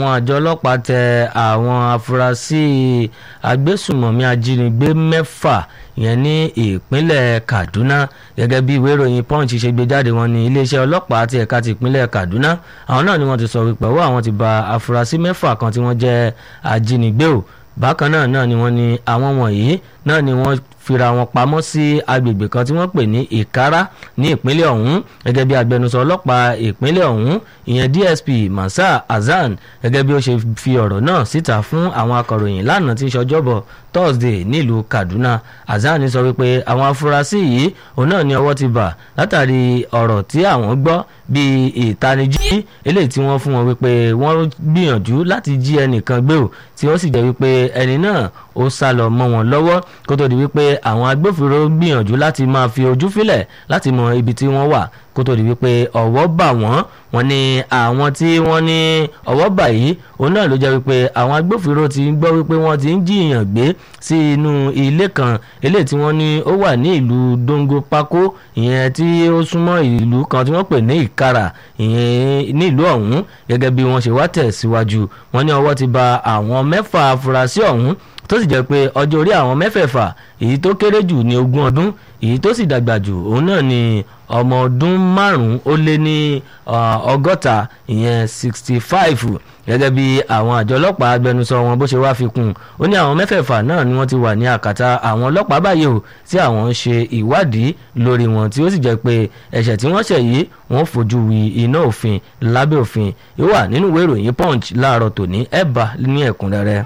àwọn àjọ ọlọ́pàá tẹ àwọn afurasí agbésùmọ̀mí ajínigbé mẹ́fà yẹn ní ìpínlẹ̀ Kaduna gẹ́gẹ́ bí ìwé ìròyìn Punch ṣe gbé jáde wọn ní iléeṣẹ́ ọlọ́pàá ti ẹ̀ka ti ìpínlẹ̀ Kaduna àwọn náà ni wọ́n ti sọ wípé ọwọ́ àwọn ti ba afurasí mẹ́fà kan tí wọ́n jẹ́ ajínigbé o bákan náà náà ni wọ́n ní àwọn wọ̀nyí náà ni wọ́n fira wọn pamọ́ sí agbègbè kan tí wọ́n pè ní ìkárá ní ìpínlẹ̀ ọ̀hún gẹ́gẹ́ bí agbẹnusọ ọlọ́pàá ìpínlẹ̀ ọ̀hún ìyẹn DSP Masa Hasan gẹ́gẹ́ bí ó ṣe fi ọ̀rọ̀ náà síta fún àwọn akọ̀ròyìn lánàá tí ń ṣọjọ́bọ̀ Thursday nílùú Kaduna Hasan sọ wípé àwọn afurasí yìí òun náà ni ọwọ́ ti bà látàrí ọ̀rọ̀ tí àwọn gbọ́ bíi ìtanijí eléyìí tí wọ́n fún wọn wípé wọ́n gbìyànjú láti jí ẹnìkan gbé o tí ó sì jẹ́ wípé ẹni náà ó sá lọ mọ́ wọn lọ́wọ́ kó tó di wípé àwọn agbófinró gbìyànjú láti máa fi ojú fílẹ̀ láti mọ ibi tí wọ́n wà kó tó di wípé ọwọ́ bà wọ́n wọ́n ní àwọn tí wọ́n ní ọwọ́ bà yìí òun náà ló jẹ́ wípé àwọn agbófinró ti ń gbọ́ wípé wọ́n ti ń jiyàn gbé sí inú ilé kan eléyìí tí wọ́n ní ó wà ní ìlú Dongo Pako ìyẹn tí ó súnmọ́ ìlú kan tí wọ́n pè ní Ìkara ìyẹn ní ìlú ọ̀hún gẹ́gẹ́ bí wọ́n ṣe wá tẹ̀síwájú wọ́n ní ọwọ́ ti bà àwọn mẹ́fà afurasí ọ̀hún tó sì jẹ́ pé ọjọ́ orí àwọn mẹ́fẹ̀ẹ̀fà èyí tó kéré jù ní ogún ọdún èyí tó sì dàgbà jù òun náà ni ọmọ ọdún márùn-ún ó lé ní ọgọ́ta ìyẹn sixty five gẹ́gẹ́ bí àwọn àjọ ọlọ́pàá agbẹnusọ wọn bó ṣe wá fi kún un ó ní àwọn mẹ́fẹ̀ẹ̀fà náà ni wọ́n ti wà ní àkàtà àwọn ọlọ́pàá báyìí o tí àwọn ń ṣe ìwádìí lórí wọn tí ó sì jẹ́ pé ẹ̀ṣẹ̀ tí wọ́n ṣẹ̀ yìí wọ́n fojú wi iná òfin lábẹ́ òfin yóò wà nínú ìwé ìròyìn punch láàárọ̀ tòní ẹ̀ bá ní ẹ̀kúnrẹ́rẹ́.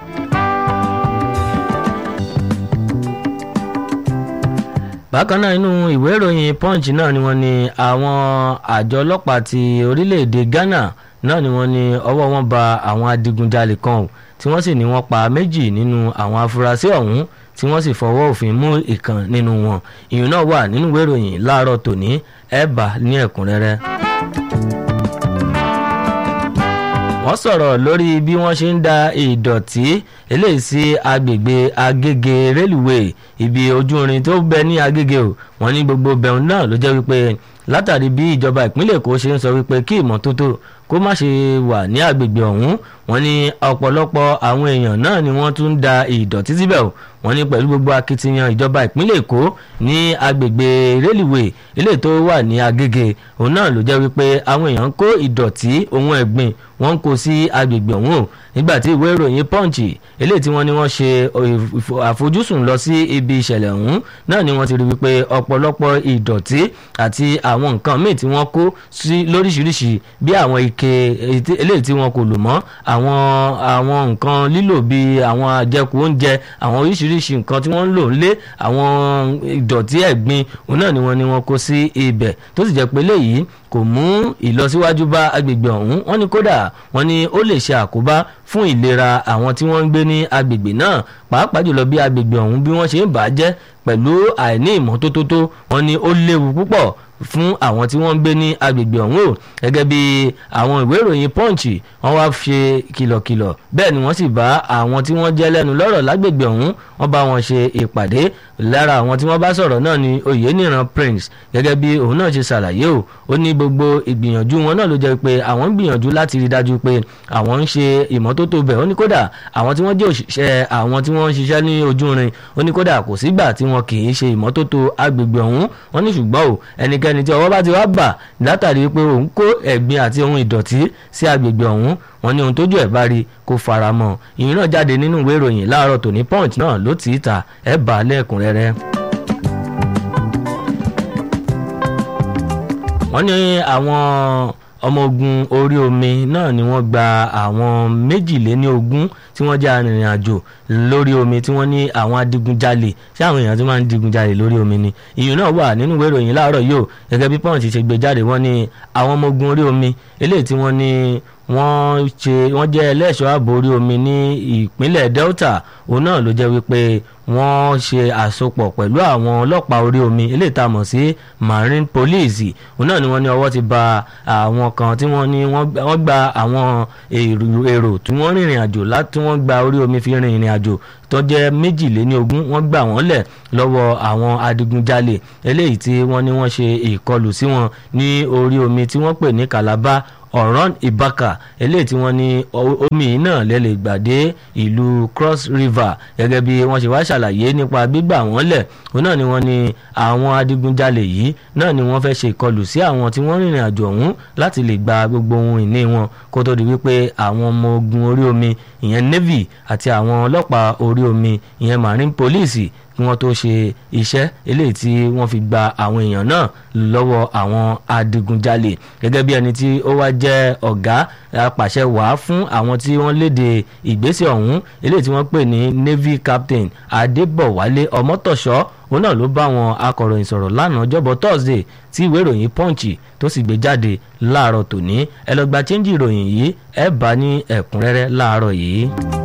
bákan náà inú ìwé ìròyìn punch náà ni wọ́n ní àwọn àjọ ọlọ́pàá ti orílẹ̀-èdè Ghana náà ni wọ́n ní ọwọ́ wọn ba àwọn adigunjalè kan o tí wọ́n sì ní wọ́n pa méjì nínú àwọn afurasí ọ̀hún tí wọ́n sì fọwọ́ òfin mú ìkan nínú wọn ìyún náà wà nínú ìwé ìròyìn láàárọ̀ tòní ẹ̀ bá ní ẹ̀kúnrẹ́rẹ́. wọ́n sọ̀rọ̀ lórí bí wọ́n ṣe ń da ìdọ̀tí eléyìí sí agbègbè agége rélùwéè ibi ojú irin tó bẹ ní agége o wọ́n ní gbogbo bẹ̀rùn náà ló jẹ́ wípé látàrí bí ìjọba ìpínlẹ̀ èkó ṣe ń sọ wípé kí ìmọ́tótó kó má ṣe wà ní agbègbè ọ̀hún wọ́n ní ọ̀pọ̀lọpọ̀ àwọn èèyàn náà ni wọ́n tún ń da ìdọ̀tí síbẹ̀ o wọ́n ní pẹ̀lú gbogbo akitiyan ìjọba ìpínlẹ̀ èkó ní agbègbè rélùwéè eléyìí tó wà ní agége òun náà ló jẹ́ wípé àwọn èèyàn ń kó ìdọ̀tí ohun ẹ̀gbin wọ́n ń kó sí agbègbè ọ̀hún o nígbà tí ìwé ìròyìn punch eléyìí tí wọ́n ní wọ́n ṣe àfojúsùn lọ sí ibi ìṣẹ̀lẹ̀ ọ̀hún náà ni wọ́n ti rí wípé ọ̀pọ̀lọpọ̀ ìdọ̀tí àti àwọn nǹkan míì tí wọ́n kó sí lóríṣiríṣi bí àwọn ike eléyìí tí wọ́n kò lò mọ́ àwọn àwọn nǹkan lílò bíi àwọn àjẹkù oúnjẹ àwọn oríṣiríṣi nǹkan tí wọ́n ń lò nílé àwọn ìdọ̀tí ẹ̀gbin òun náà ni wọ́n ní wọ́n kó sí ibẹ̀ tó sì jẹ́ pé léyìí kò mú ìlọsíwájú bá agbègbè ọ̀hún wọ́n ní kódà wọ́n ní ó lè ṣe àkóbá fún ìlera àwọn tí wọ́n ń gbé ní agbègbè náà pàápàá jùlọ bí agbègbè ọ̀hún bí wọ́n ṣe ń bàjẹ́ pẹ̀lú àìní ìmọ́tótó tó wọ́n ní ó léwu púpọ̀ fún àwọn tí wọ́n ń gbé ní agbègbè ọ̀hún o gẹ́gẹ́ bí àwọn ìwé ìròyìn punch wọ́n wá ṣe kìlọ̀kìlọ̀ bẹ́ẹ̀ ni wọ́n sì bá àwọn tí wọ́n jẹ́ lẹ́nu lọ́rọ̀ lágbègbè ọ̀hún wọ́n bá wọn ṣe ìpàdé lára àwọn tí wọ́n bá sọ̀rọ̀ náà ni oyeniran prince gẹ́gẹ́ bí òun náà ṣe ṣàlàyé o ó ní gbogbo ìgbìyànjú wọn náà ló jẹ́ pé àwọn ń gbìyànjú láti rí dájú pé àwọn ń ṣe ìmọ́tótó bẹ̀ ó ní kódà àwọn tí wọ́n jẹ́ òṣìṣẹ́ àwọn tí wọ́n ń ṣiṣẹ́ ní ojú irin ó ní kódà kò sígbà tí wọn kì í ṣe ìmọ́tótó agbègbè ọ̀hún wọ́n ní ṣùgbọ́n o ẹnikẹ́ni tí ọwọ́ bá ti wá bà látàrí pé òun kó ẹ̀gbin àti ohun ìdọ̀tí sí agbègbè ọ̀hún wọ́n ní ohun tójú ẹ̀ bá rí kó fara mọ́ ìyìn náà jáde nínú ìwé ìròyìn láàárọ̀ tòní punch náà ló tì í ta ẹ̀ bá lẹ́ẹ̀kúnrẹ́rẹ́. wọ́n ní àwọn ọmọ ogun orí omi náà ni wọ́n gba àwọn méjìléníogún tí wọ́n jẹ́ arìnrìn àjò lórí omi tí wọ́n ní àwọn adigunjalè ṣé àwọn èèyàn tí wọ́n máa ń digunjalè lórí omi ni ìyún náà wà nínú ìwé ìròyìn láàárọ̀ yìí o gẹ́gẹ́ bí pọ́ǹsì ṣe gbé jáde wọ́n ní àwọn ọmọ ogun orí omi eléyìí tí wọ́n ní wọ́n ṣe wọ́n jẹ́ ẹlẹ́ṣọ́ ààbò orí omi ní ìpínlẹ̀ Delta òun náà ló jẹ́ wípé wọ́n ṣe àsopọ̀ pẹ̀lú àwọn ọlọ́pàá orí omi eléyìí tá a mọ̀ sí marine police òun náà ni wọ́n ní ọwọ́ ti ba àwọn kan tí wọ́n ní wọ́n gba àwọn èrò tí wọ́n rìnrìn àjò láti wọ́n gba orí omi fi rìnrìn àjò tó jẹ́ méjìléníogún wọ́n gbà wọ́n lẹ̀ lọ́wọ́ àwọn adigunjalè eléyìí tí wọ́n ní wọ́n ṣe ìkọlù sí wọn ní orí omi tí wọ́n pè ní Calabar ọ̀rán ìbákà eléyìí tí wọ́n ní omi náà lẹ́lẹ̀ gbàdé ìlú cross river gẹ́gẹ́ bí wọ́n ṣe wá ṣàlàyé nípa gbígbà wọ́n lẹ̀ òun náà ni wọ́n ní àwọn adigunjalè yìí náà ni wọ́n fẹ́ ṣe ìkọlù sí àwọn tí wọ́n rìnrìn àjò ọ̀hún láti lè gba gbogbo ohun ìní wọn kó tó di wípé àwọn ọmọ ogun orí omi ìyẹn navy àti àwọn ọlọ́pàá orí omi ìyẹn marine police kí wọ́n tó ṣe iṣẹ́ eléyìí tí wọ́n fi gba àwọn èèyàn náà lọ́wọ́ àwọn adigunjalè gẹ́gẹ́ bí ẹni tí ó wá jẹ́ ọ̀gá apàṣẹ wàá fún àwọn tí wọ́n léde ìgbésẹ̀ ọ̀hún eléyìí tí wọ́n pè ní navy captain adébọ̀wálé ọmọtọ̀ṣọ́ òun náà ló bá àwọn akọ̀ròyìn sọ̀rọ̀ lánàá ọjọ́bọ̀ thursday tí ìwé ìròyìn punch tó sì gbé jáde láàárọ̀ tòní ẹ lọ gba chẹ́ńjì ìròyìn yìí ẹ bá ní ẹ̀kúnrẹ́rẹ́ láàárọ̀ yìí.